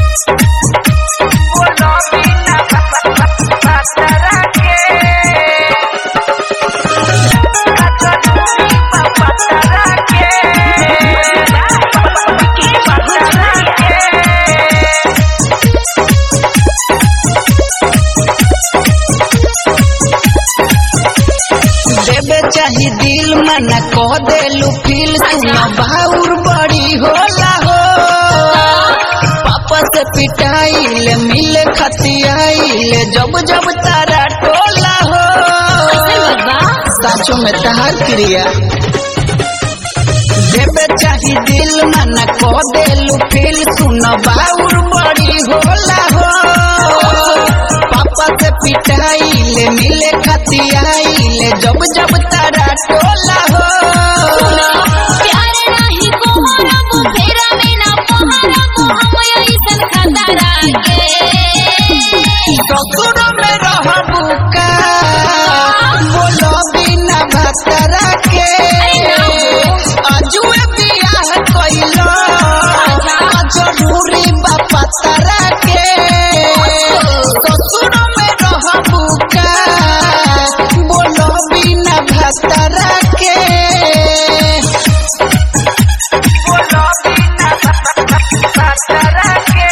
देवे चाही दिल मना कह देलू फील सुना बाउर बड़ी होला हो पापा से पिटाइल मिले खतियाइल जब जब तारा टोला हो साचो में तहार क्रिया देवे चाही दिल मना कह देलू फील सुन बाउर बड़ी होला हो पापा से पिटाइल मिले खतियाइल जब जब तारा टोला हो प्यारे नाही कोहरबो फेरा में ना पहरबो हम ऐसन खतरा के ससुर में रहबू का बोलो बिना भतरा के अजुए बियाह कइलो जरूरी बापा तारा के ससुर में रहबू का बोलो बिना भतरा के बोलो बिना भतरा के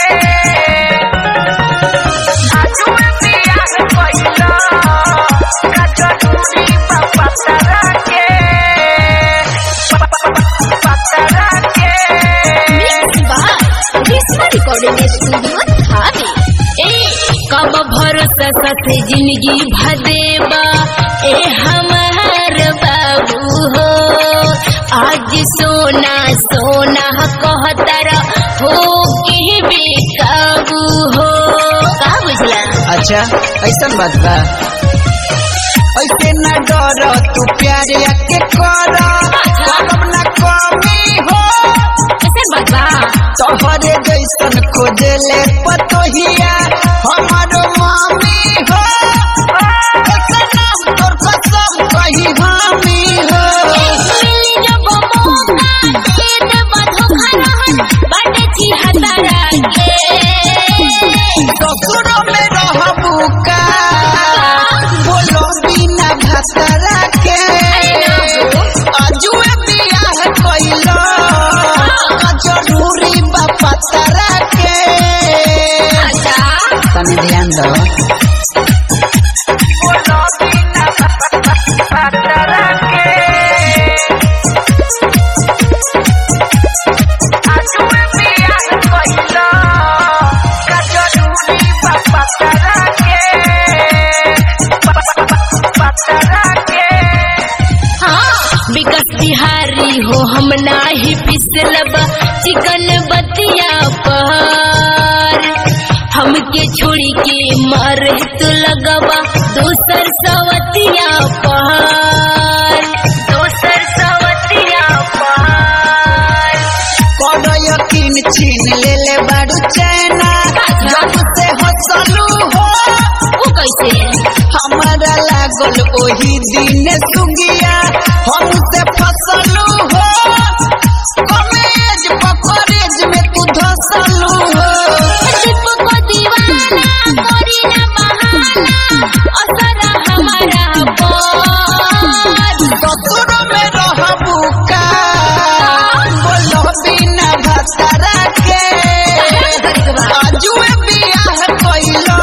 mix by Reshma recording studio Thawe ए कब भरोसा ससे जिंदगी भदेबा ए हमार बाबू हो आज सोना सोना कहतर हो के बेकाबू हो का बुझला अच्छा ऐसा बात बा ऐसे न डर तू प्यार के कर करब न कमी हो कैसे बता तोहरे जैसन खोजे ले पतोहिया हमारो मामी हो ऐसे नाम तोर कसम कही हामी हो मिली जब मौका दे देबा धोखा रहन बाटे छी हतारा के ससुर में रहबू का बोलो बिना भतरा के अजुए बियाह कइलो जरूरी बापा तारा के अच्छा तनी ध्यान दो बोलो बिना भतरा के अजुए बियाह कइलो जरूरी बापा तारा के भतरा के हाँ विकास बिहारी हो हम नाही पिसलब चिकन बतिया पर हमके छोड़ी के मर तू लगवा दोसर सवतिया पर दोसर सवतिया पर कौनो यकीन छीन ले ले बाड़ू चैना जब से हंसलू हो वो कैसे हमारा लागल ओही दिन सुगिया हमसे फसलू हो कमेज पकड़ेज में तू धसलू हो दीप को दीवाना करी ना बहाना असर हमारा पर ससुर में रहबू का बोलो बिना भतरा के अजुए बियाह कइलो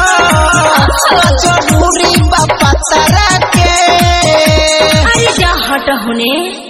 जरूरी बापा तारा के अरे जा हट होने